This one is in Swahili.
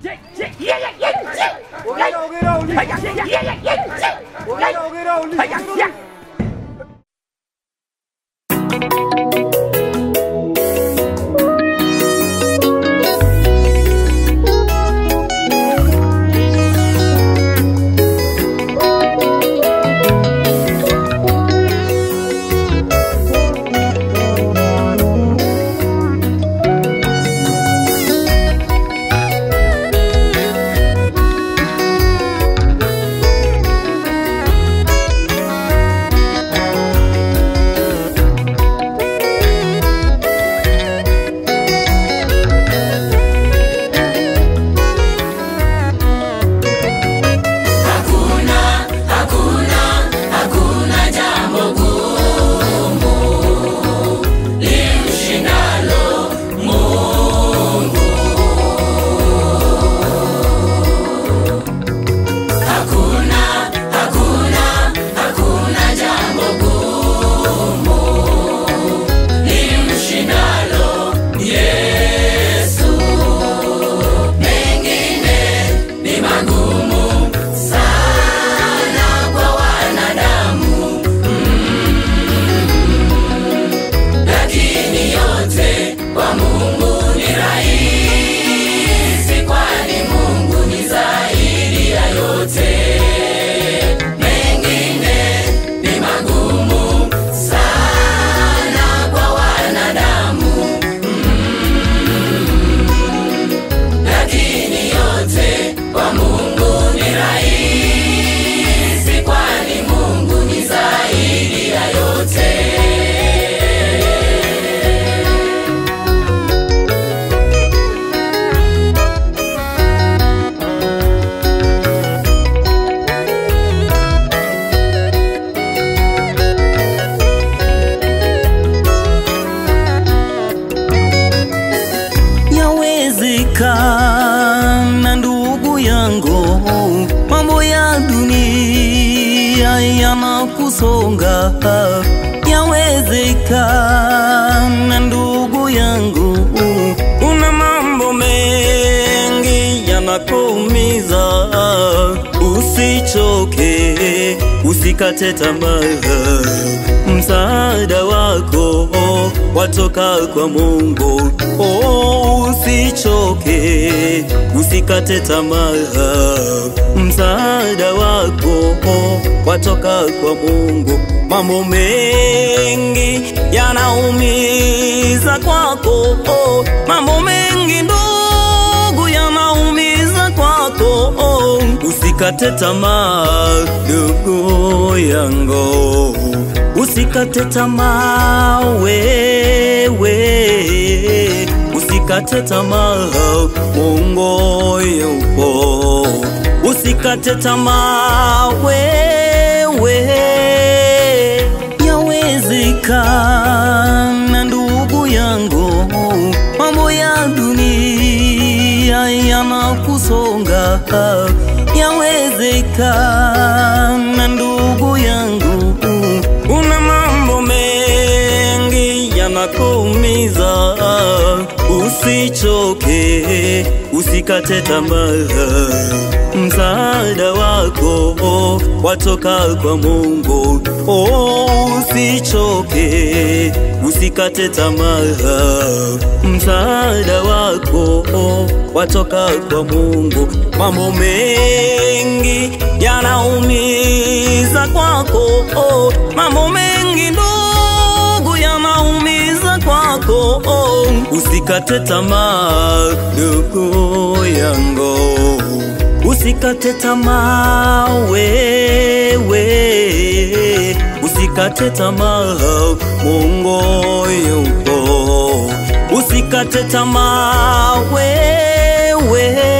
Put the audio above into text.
Ongera, ongera, uliza. Ongera, ongera, uliza. Ongera, Yawezekana ndugu yangu, mambo ya dunia yanakusonga. Yawezekana ndugu yangu, una mambo mengi yanakuumiza. Usichoke, usikate tamaa, msaada wako watoka kwa Mungu. Oh, usichoke, usikate tamaa, msaada wako watoka kwa Mungu. Mambo mengi yanaumiza kwako, oh, mambo mengi ndugu yanaumiza kwako, oh, usikate tamaa ndugu yangu, usikate tamaa wewe, usikate tamaa, Mungu yupo, usikate tamaa wewe, yawezekana ndugu yangu, mambo ya dunia yanakusonga, yawezekana ndugu yangu, una mambo mengi yanakuumiza. Usichoke, usikate tamaa, msaada wako watoka kwa Mungu. Oh, usichoke, usikate tamaa, msaada wako watoka kwa Mungu. Mambo mengi yanaumiza kwako, oh, mambo mengi ndugu yanaumiza kwako, oh, usikate tamaa ndugu yangu, usikate tamaa wewe, usikate tamaa, Mungu yupo, usikate tamaa wewe